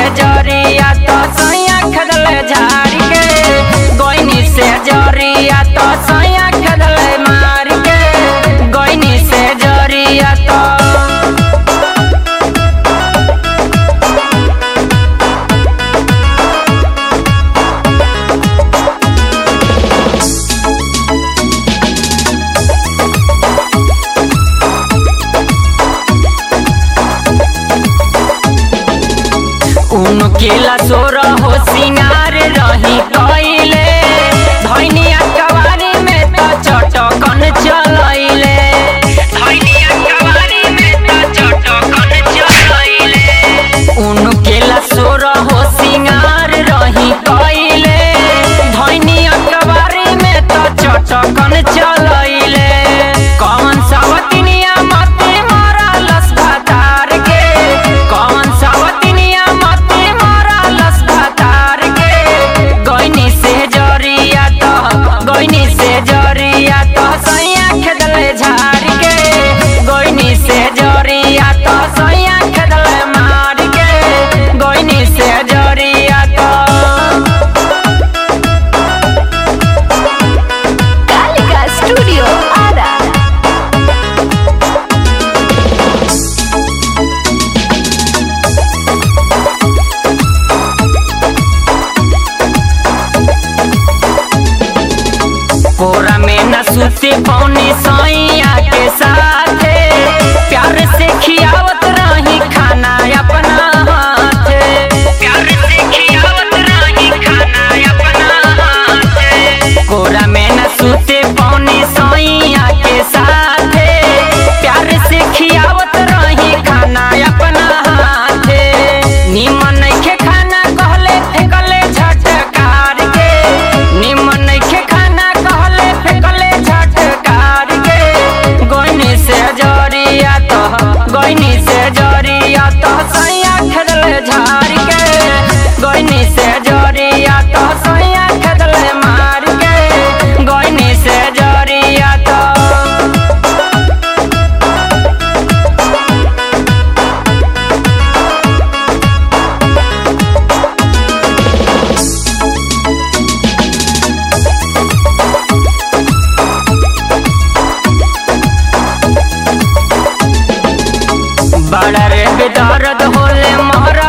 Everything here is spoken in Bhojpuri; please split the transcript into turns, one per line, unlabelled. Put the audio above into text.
जरिया तो सैया खदले झाड़ के गोइनी से जरिया तो सैया खदले मार के गोइनी से जरिया तो उनकेला सोर हो सिंगार रही कइले धैनिया कवारी में त चटकन चलैले धैनिया कवारी में त चटकन चलैले उनकेला सोर हो सिंगार रही कइले धैनिया कवारी में त चटकन चलैले कौन सावतिनिया मते मारा लस भातार के कौन सावतिनिया मते मारा लस भातार के गोइनी से जरिया तो गोइनी से जरिया तो सैया खेदले झाड़ के गोइनी से जरिया तो सैया खेदले मार के गोइनी से जरिया तो
कालिका स्टूडियो आरा
कोरा में न सुते पौने सैया के साथे प्यार से खियावत रही खाना अपना हाथे प्यार से खियावत रही खाना अपना हाथे कोरा में न सुते पौने सैया के साथे प्यार से खियावत रही खाना अपना हाथे निमन नइखे खाना कहले फेकले झटकार के निमन नइखे खाना कहले फेकले झटकार के गोइनी से जरिया तो गोइनी से जरिया तो सैया खेदले झाड़ के गोइनी से जरिया तो सैया खेदले मार के गोइनी से जरिया तो बड़ा रे बेदर्द होले मोहरा